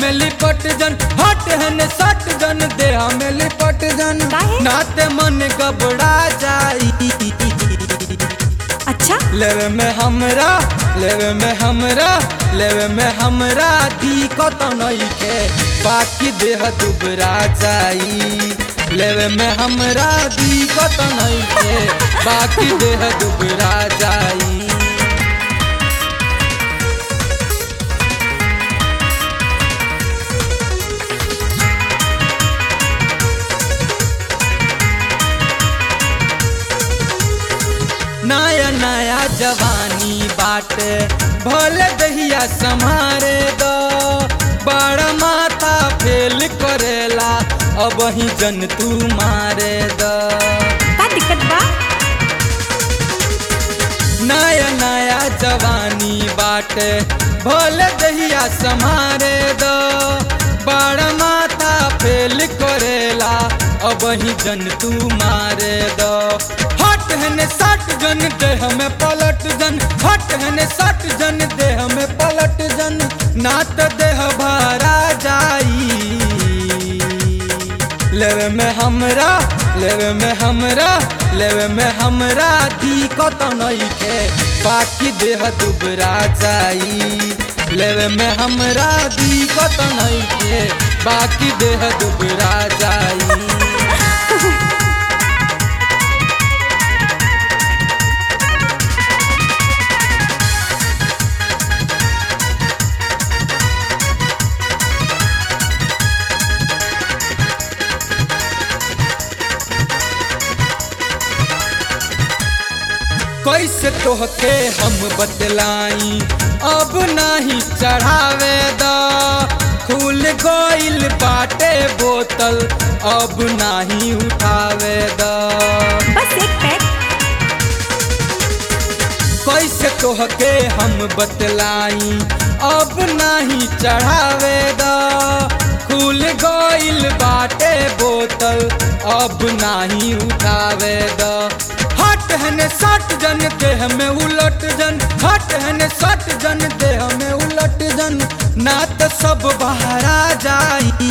में लिपट जन हट हन सट जन देह में लिपट जन काहे? नाते मन घबरा जाई अच्छा लेवे में हमरा लेवे में हमरा लेवे में हमरा दिक्कत नइखे बाकी देह दुबरा जाई लेवे में हमरा दिक्कत नइखे बाकी देह दुबरा जाई नया नया जवानी बाटे भले दहिया संभारे दो बड़ा माथा फेल करेला अब ही जन तू मारे दो का दिक्कत बा नया नया जवानी बाटे भले दहिया संभारे दो बड़ा माथा फेल करेला अब ही जन तू मारे दो हट हने सट जन देह में पलट जन हट हने सट जन देह में पलट जन नात देह भरा जाई लेवे में हमरा लेवे में हमरा लेवे में हमरा दिक्कत नइखे बाकी देह दुबरा जाई लेवे में हमरा दिक्कत नइखे बाकी देह दुबरा जाई कैसे तोहके हम बतलाई अब नाही चढ़ावे द खुल गइल बाटे बोतल अब नाही उठावे द बस एक पैक कैसे तोहके हम बतलाई अब नाही चढ़ावे द खुल गइल बाटे बोतल अब नाही उठावे द हट हने सट जन देह में उलट जन हट हने सट जन देह में उलट जन ना तो सब बहरा जाई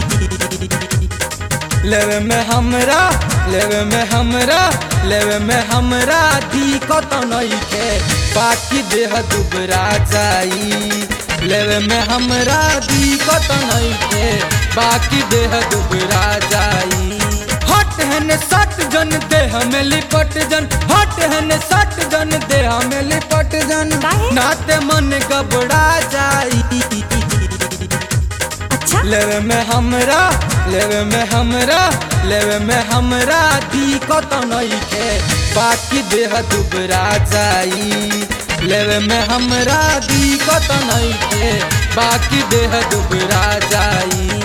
लेवे में हमरा लेवे में हमरा लेवे में हमरा दिक्कत नइखे बाकी देह दुबरा जाई लेवे में हमरा दिक्कत नइखे बाकी देह दुबरा जाई हट हन सट जन देह में लिपट जन हट हन सट जन देह में लिपट जन काहे? नाते मन घबरा जाई अच्छा लेवे में हमरा लेवे में हमरा लेवे में हमरा दिक्कत नइखे बाकी देह दुबरा जाई लेवे में हमरा दिक्कत नइखे बाकी देह दुबरा जाई